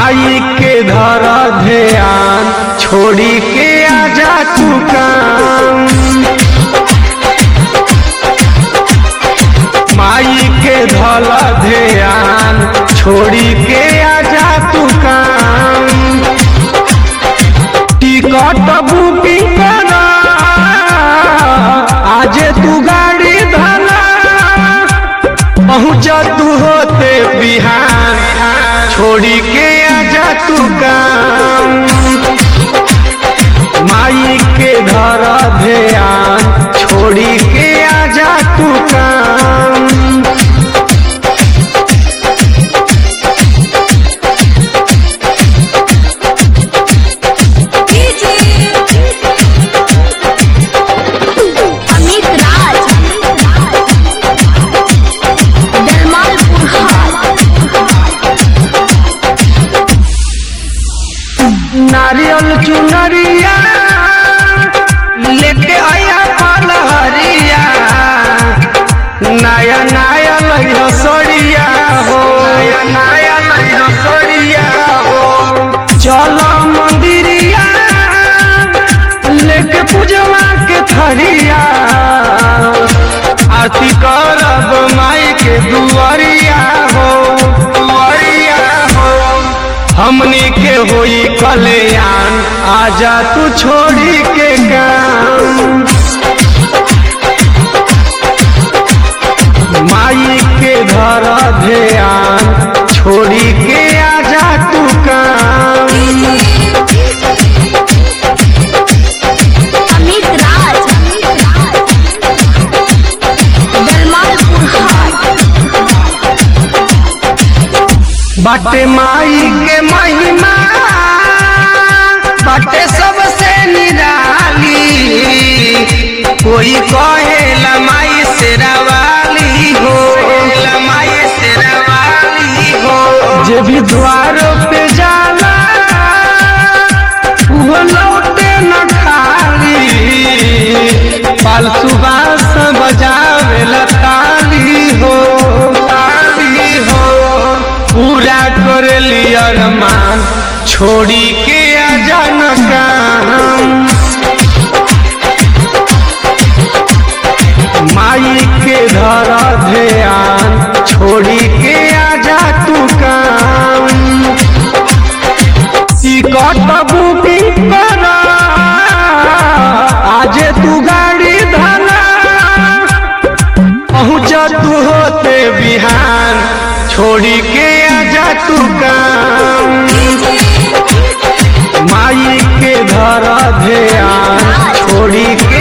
माई के धर ध्यान छोड़ी के आजा तू काम माई के धल ध्यान छोड़ी के आजा तू काम टिकट बुकिंग करा आज तू गाड़ी धरा पहुँच तू होते बिहार छोड़ी के आजा तू काम माई के धर ध्यान छोड़ी के आजा तू काम अमित राज दलमालपुर नारियल चुनरिया लेके आया पलहरिया नया नया लइह सड़िया हो नया नया लइह सड़िया हो चल मंदिरिया लेके पूजवा के थरिया आरती करब माई के दुआरिया हो दुआरिया हो हमनी के होई कल्याण आजा तू छोड़ी के काम माई के धर ध्यान छोड़ी के आजा तू काम अमित राज दलमालपुर बाटे माई के महिमा बाटे सबसे निराली कोई कहे माई से रवाली हो माई से रवाली हो जे भी द्वारों पे जाला वो लौटे न खाली पाल सुबास बजावे लताली हो ताली हो पूरा कर लिया अरमान छोड़ी के आजा न काम माई के धर ध्यान छोड़ी के आजा तू काम टिकट बुकिंग करा आज तू गाड़ी धरा पहुँच तू होते बिहार छोड़ी के आजा तू काम माई के धर ध्यान छोड़ी के